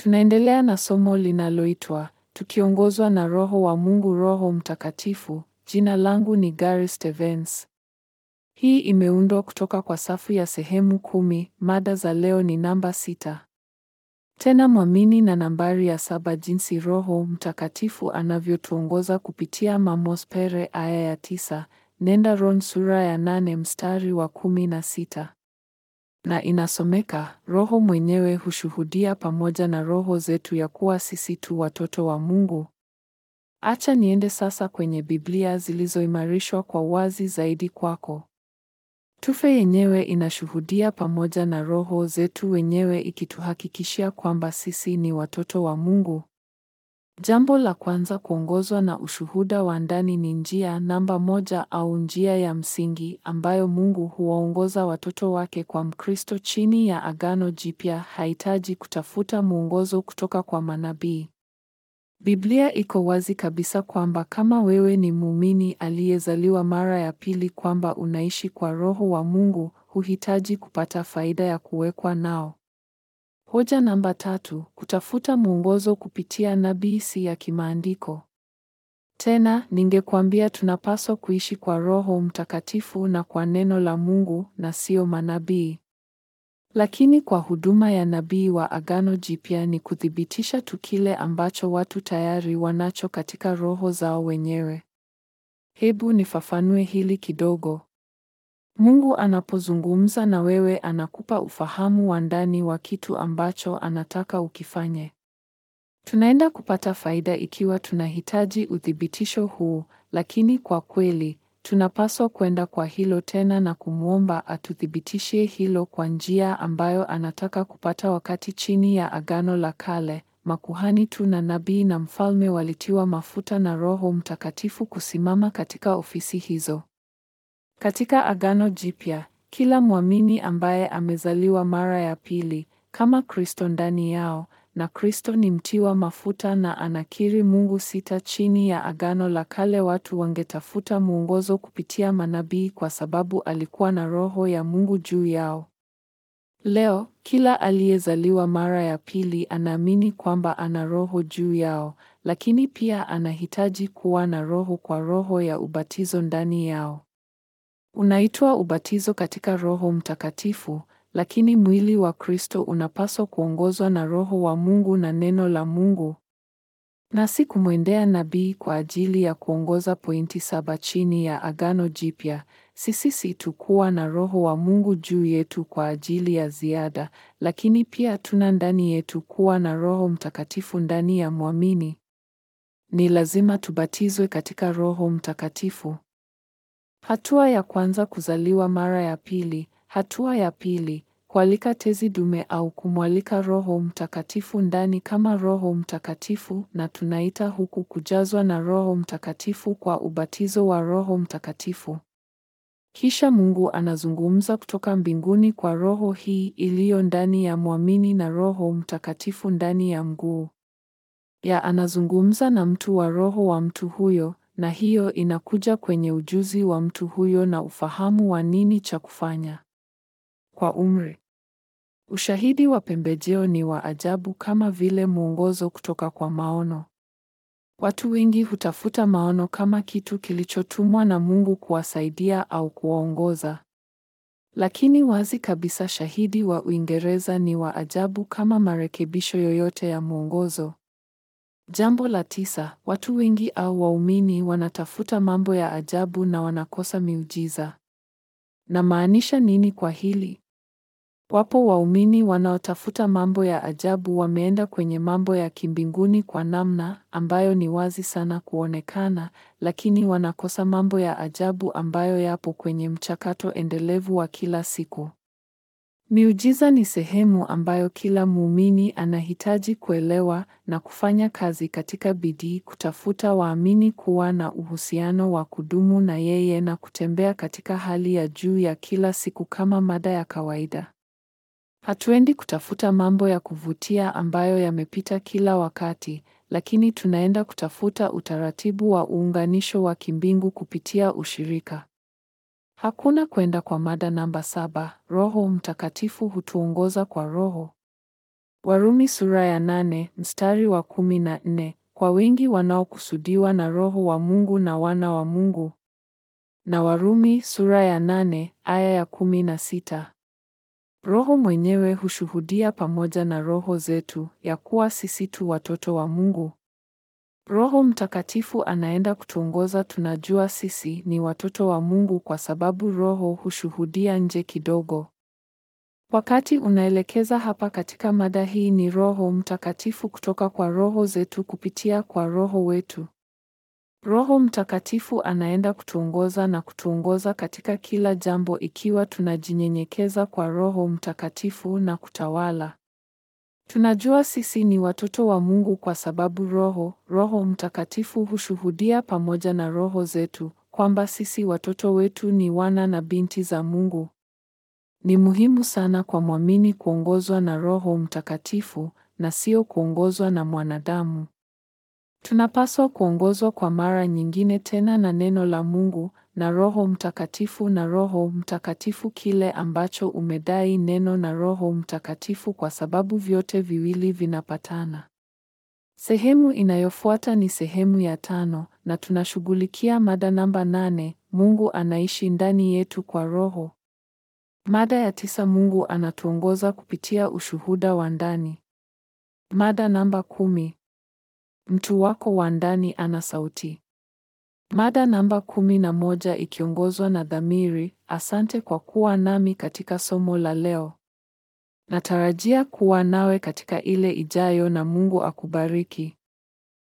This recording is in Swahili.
Tunaendelea na somo linaloitwa Tukiongozwa na Roho wa Mungu Roho Mtakatifu. Jina langu ni Gary Stevens. Hii imeundwa kutoka kwa safu ya sehemu kumi. Mada za leo ni namba sita. Tena mwamini na nambari ya saba jinsi Roho Mtakatifu anavyotuongoza kupitia Mamos Pere aya ya tisa. Nenda Ron sura ya nane mstari wa kumi na sita. Na inasomeka, Roho mwenyewe hushuhudia pamoja na roho zetu ya kuwa sisi tu watoto wa Mungu. Acha niende sasa kwenye Biblia zilizoimarishwa kwa wazi zaidi kwako. Tufe yenyewe inashuhudia pamoja na roho zetu wenyewe ikituhakikishia kwamba sisi ni watoto wa Mungu. Jambo la kwanza, kuongozwa na ushuhuda wa ndani ni njia namba moja au njia ya msingi ambayo Mungu huwaongoza watoto wake kwa Mkristo chini ya Agano Jipya hahitaji kutafuta mwongozo kutoka kwa manabii. Biblia iko wazi kabisa kwamba kama wewe ni muumini aliyezaliwa mara ya pili kwamba unaishi kwa Roho wa Mungu, huhitaji kupata faida ya kuwekwa nao. Hoja namba tatu, kutafuta mwongozo kupitia nabii si ya kimaandiko. Tena ningekwambia tunapaswa kuishi kwa Roho Mtakatifu na kwa neno la Mungu na sio manabii. Lakini kwa huduma ya nabii wa Agano Jipya ni kuthibitisha tu kile ambacho watu tayari wanacho katika roho zao wenyewe. Hebu nifafanue hili kidogo. Mungu anapozungumza na wewe anakupa ufahamu wa ndani wa kitu ambacho anataka ukifanye. Tunaenda kupata faida ikiwa tunahitaji uthibitisho huu, lakini kwa kweli tunapaswa kwenda kwa hilo tena na kumwomba atuthibitishie hilo kwa njia ambayo anataka kupata. Wakati chini ya Agano la Kale, makuhani tu na nabii na mfalme walitiwa mafuta na Roho Mtakatifu kusimama katika ofisi hizo. Katika Agano Jipya, kila mwamini ambaye amezaliwa mara ya pili kama Kristo ndani yao na Kristo ni mtiwa mafuta na anakiri Mungu sita. Chini ya Agano la Kale watu wangetafuta mwongozo kupitia manabii kwa sababu alikuwa na Roho ya Mungu juu yao. Leo, kila aliyezaliwa mara ya pili anaamini kwamba ana Roho juu yao, lakini pia anahitaji kuwa na Roho kwa Roho ya ubatizo ndani yao. Unaitwa ubatizo katika Roho Mtakatifu, lakini mwili wa Kristo unapaswa kuongozwa na Roho wa Mungu na neno la Mungu, na si kumwendea nabii kwa ajili ya kuongoza pointi saba chini ya Agano Jipya. Sisi si tu kuwa na Roho wa Mungu juu yetu kwa ajili ya ziada, lakini pia tuna ndani yetu kuwa na Roho Mtakatifu ndani ya mwamini. Ni lazima tubatizwe katika Roho Mtakatifu. Hatua ya kwanza, kuzaliwa mara ya pili. Hatua ya pili, kualika tezi dume au kumwalika Roho Mtakatifu ndani kama Roho Mtakatifu, na tunaita huku kujazwa na Roho Mtakatifu kwa ubatizo wa Roho Mtakatifu. Kisha Mungu anazungumza kutoka mbinguni kwa roho hii iliyo ndani ya mwamini na Roho Mtakatifu ndani ya mguu ya anazungumza na mtu wa roho wa mtu huyo na hiyo inakuja kwenye ujuzi wa mtu huyo na ufahamu wa nini cha kufanya. Kwa umri, ushahidi wa pembejeo ni wa ajabu kama vile mwongozo kutoka kwa maono. Watu wengi hutafuta maono kama kitu kilichotumwa na Mungu kuwasaidia au kuwaongoza. Lakini wazi kabisa shahidi wa Uingereza ni wa ajabu kama marekebisho yoyote ya mwongozo. Jambo la tisa, watu wengi au waumini wanatafuta mambo ya ajabu na wanakosa miujiza. Namaanisha nini kwa hili? Wapo waumini wanaotafuta mambo ya ajabu wameenda kwenye mambo ya kimbinguni kwa namna ambayo ni wazi sana kuonekana, lakini wanakosa mambo ya ajabu ambayo yapo kwenye mchakato endelevu wa kila siku. Miujiza ni sehemu ambayo kila muumini anahitaji kuelewa na kufanya kazi katika bidii kutafuta waamini kuwa na uhusiano wa kudumu na yeye na kutembea katika hali ya juu ya kila siku kama mada ya kawaida. Hatuendi kutafuta mambo ya kuvutia ambayo yamepita kila wakati, lakini tunaenda kutafuta utaratibu wa uunganisho wa kimbingu kupitia ushirika. Hakuna kwenda kwa mada namba saba. Roho Mtakatifu hutuongoza kwa Roho. Warumi sura ya nane mstari wa kumi na nne kwa wengi wanaokusudiwa na Roho wa Mungu na wana wa Mungu. Na Warumi sura ya nane aya ya kumi na sita. Roho mwenyewe hushuhudia pamoja na roho zetu ya kuwa sisi tu watoto wa Mungu. Roho Mtakatifu anaenda kutuongoza. Tunajua sisi ni watoto wa Mungu kwa sababu Roho hushuhudia nje kidogo. Wakati unaelekeza hapa katika mada hii ni Roho Mtakatifu kutoka kwa roho zetu kupitia kwa Roho wetu. Roho Mtakatifu anaenda kutuongoza na kutuongoza katika kila jambo ikiwa tunajinyenyekeza kwa Roho Mtakatifu na kutawala. Tunajua sisi ni watoto wa Mungu kwa sababu Roho, Roho Mtakatifu hushuhudia pamoja na roho zetu kwamba sisi watoto wetu ni wana na binti za Mungu. Ni muhimu sana kwa mwamini kuongozwa na Roho Mtakatifu na sio kuongozwa na mwanadamu. Tunapaswa kuongozwa kwa mara nyingine tena na neno la Mungu na Roho Mtakatifu na Roho Mtakatifu kile ambacho umedai neno na Roho Mtakatifu kwa sababu vyote viwili vinapatana. Sehemu inayofuata ni sehemu ya tano na tunashughulikia mada namba nane, Mungu anaishi ndani yetu kwa Roho. Mada ya tisa, Mungu anatuongoza kupitia ushuhuda wa ndani. Mada namba kumi, mtu wako wa ndani ana sauti. Mada namba kumi na moja ikiongozwa na dhamiri. Asante kwa kuwa nami katika somo la leo. Natarajia kuwa nawe katika ile ijayo na Mungu akubariki.